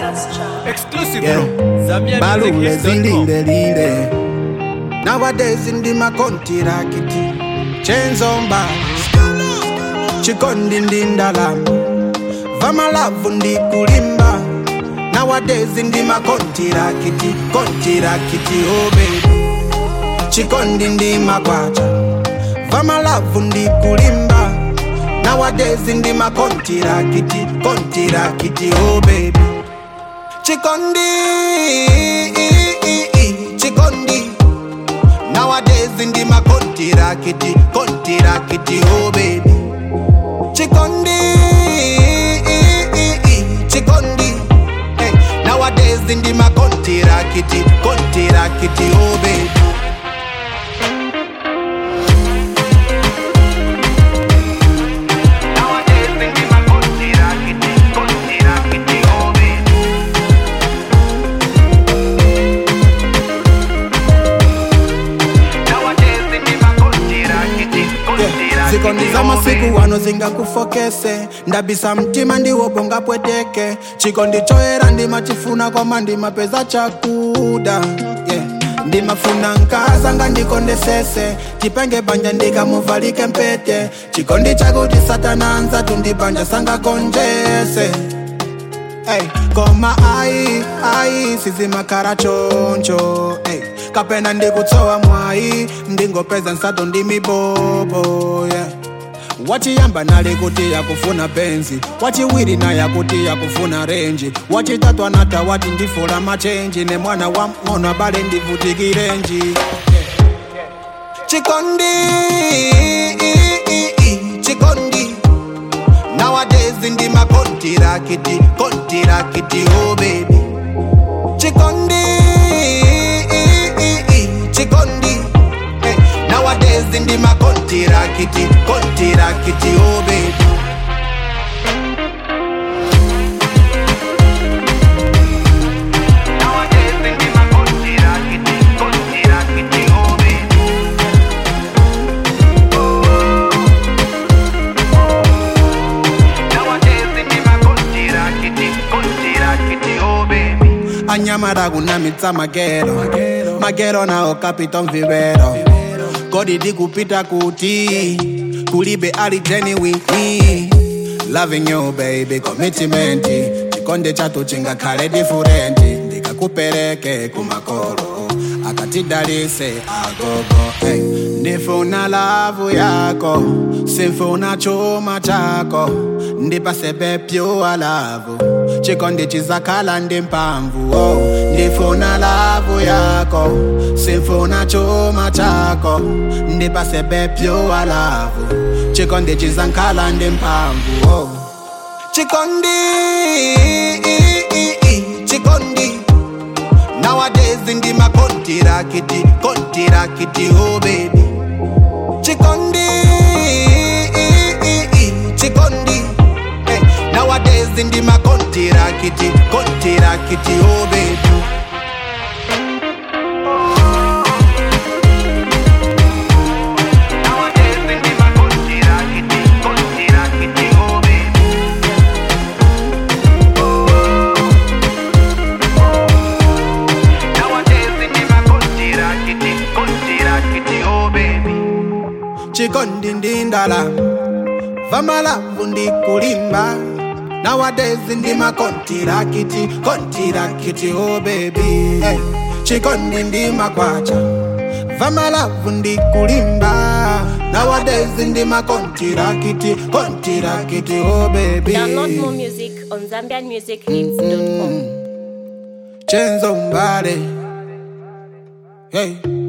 Exclusive Yeah. from Zambian balule Music Hits.com. zilindele nowadays ndima kontirakiti chenzomba chikondi ndi ndalama vamalavu ndi kulimba nowadays ndima kontirakiti kontirakiti oh baby chikondi ndi makwacha vamalavu ndi kulimba nowadays ndima kontirakiti kontirakiti oh baby Chikondi, Chikondi. Nowadays in the ma konti rakiti, konti rakiti, oh baby. Chikondi, Chikondi. Hey, nowadays in the ma konti rakiti, konti rakiti, oh baby. Nowadays in the ma konti rakiti, konti rakiti, oh baby. zikondi za masiku wano zingakufokese ndabisa mtima ndiwo bonga pweteke chikondi choera ndimachifuna koma ndimapeza chakuda yeah. ndimafuna nkazanga ndikondesese chipenge banja ndikamuvalike mpete chikondi chakuti satana anza tundibanja sangakonjese Hey, koma ai ai sizimakhala choncho hey, kapena ndikutsowa mwayi ndingopeza nsato ndi mibobo yeah. wachiyamba nali kuti yakufuna benzi wachiwiri naye akuti yakufuna renji wachitatu anata wati ndifula machenji ne mwana wa mng'ono abale ndivutikirenji chikondi chikondi Nowadays in the ma konti rakiti, konti rakiti, oh baby. Chikondi, chikondi. Hey, nowadays in the ma konti rakiti, konti rakiti, oh baby. Nowadays in the ma konti rakiti, konti rakiti, oh baby. anyamara kunamitsa magero magero nawo kapita mvivero kodi ndikupita kuti kulibe ali genuine loving you baby commitment chikonde chatu chingakhale different ndikakupereke kumakolo akatidalise agogo hey. ndifuna lavu yako simfuna chuma chako ndipasebe pure lavu chikondi chizakhala ndi mphamvu oh. ndifuna lavu yako simfuna chuma chako ndipasebe pure lavu chikondi chizakhala ndi mphamvu oh. chikondi chikondi Nowadays in the ma konti rakiti, konti rakiti, oh baby. Chikondi, chikondi. Hey, nowadays in the ma konti rakiti, konti rakiti, oh baby. Nowadays in the ma konti rakiti, konti rakiti, oh baby. chikondi ndi ndalama vamalavu ndi kulimba nowadays ndi makontirakiti kontirakiti oh baby hey. chikondi ndi makwacha vamalavu ndi kulimba nowadays ndi makontirakiti kontirakiti oh baby Download more music on ZambianMusicHits.com. chenzo mbale hey.